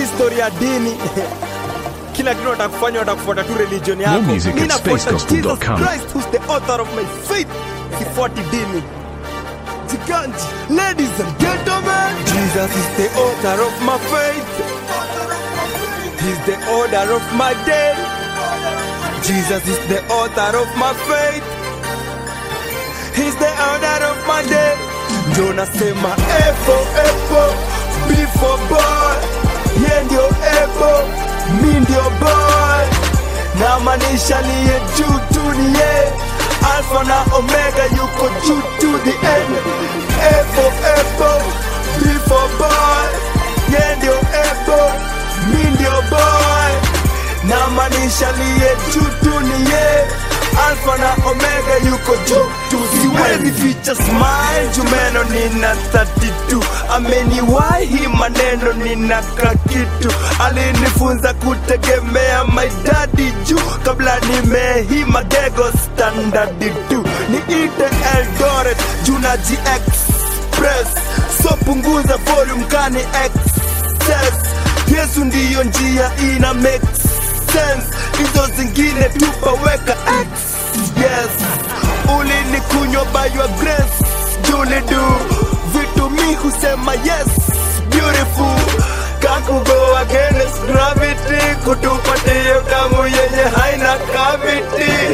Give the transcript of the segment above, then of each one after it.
story ya dini kila kitu watakufanya watakufuata tu religion yako More music Mimi at nafuata Jesus spacegospel.com. Christ who's the author of my faith sifuati dini Jiganji ladies and gentlemen Jesus is the author of my faith He's the order of my day Jesus is the author of my faith He's the order of my day Ndio nasema epo epo before boy Ye ndio epo mi ndio boy na maanisha liye juu tu ni ye Alpha na Omega yuko juu to the end epo epo before boy Ye ndio epo mi ndio boy na maanisha liye juu tu ni ye Alpha na Omega yuko juu tu siwezi ficha smile jumeno nina 32 ameniwahi maneno nina kakitu alinifunza kutegemea my daddy juu kabla nimehima gego standard tu niite Eldoret juu naji express so punguza volume kani excess Yesu ndiyo njia ina make sense hizo zingine tupaweka x yes ulinikunywa by your grace julidu vitu mi husema yes beautiful kakugo against gravity kutupatia damu yenye haina kaviti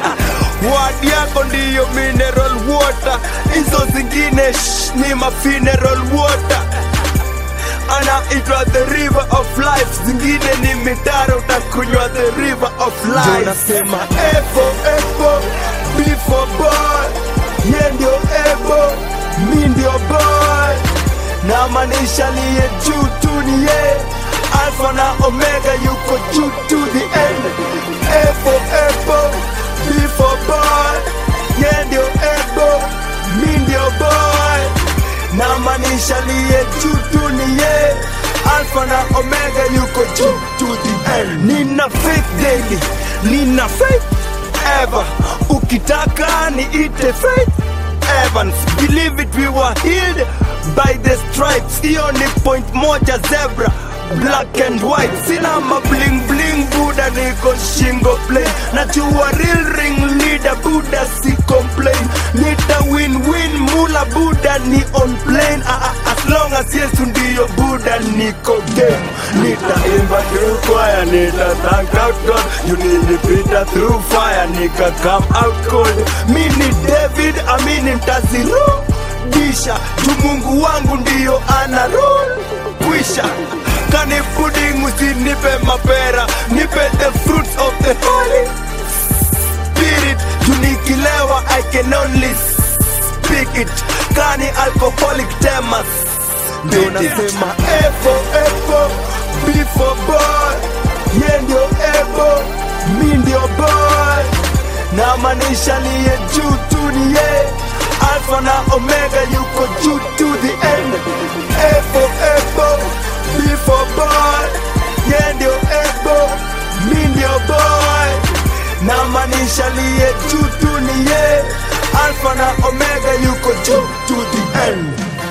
wadi yako ndiyo mineral water hizo zingine shh, ni ma funeral water anaitwa the river of life zingine ni mitaro utakunywa the river of life nasema epo epo before boy ye ndio epo mi ndio boy na maanisha liye juu tu ni ye alfa na omega yuko juu to the end epo epo before boy ye ndio epo mi ndio boy na maanisha liye juu tu ni ye alfa na omega yuko juu to the end nina faith daily nina faith ever ukitaka niite faith evans believe it we were healed by the stripes hiyo ni point moja zebra black and white sina mabling bling buda niko shingo plain najua real ring leader buda si complain nita win win mula buda ni on plane ah, ah, as long as yesu ndiyo buda niko game nitaimba through choir nita thank out god you nilipita through fire nika come out cold mi ni david amini ntazirudisha juu mungu wangu ndiyo ana rule kwisha kani pudding usinipe mapera nipe the fruits of the holy spirit tunikilewa i can only speak it kani alcoholic temas ndio nasema epo epo before boy ye ndio epo mi ndio boy na maanisha liye juu tu ni ye alfa na omega yuko juu to the end epo epo before boy ye ndio epo mi ndio boy na maanisha liye juu tu ni ye alfa na omega yuko juu to the end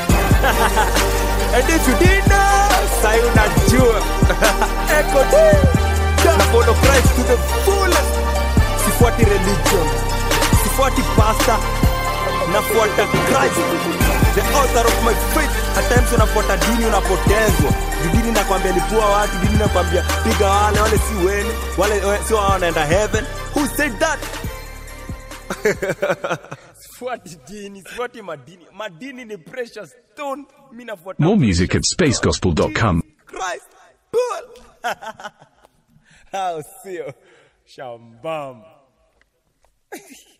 and if you did know sai unajua eko na follow Christ to the fullest sifuati religion sifuati pastor nafuata Christ the author of my faith at times unafuata dini unapotezwa Juu dini nakwambia lipua watu dini nakwambia piga wale wale si wenu wale we- sio wao wanaenda heaven who said that sifuati dini sifuati madini madini ni precious stone mi nafuata More music at spacegospel.com. Christ Bull. Hao sio shambamba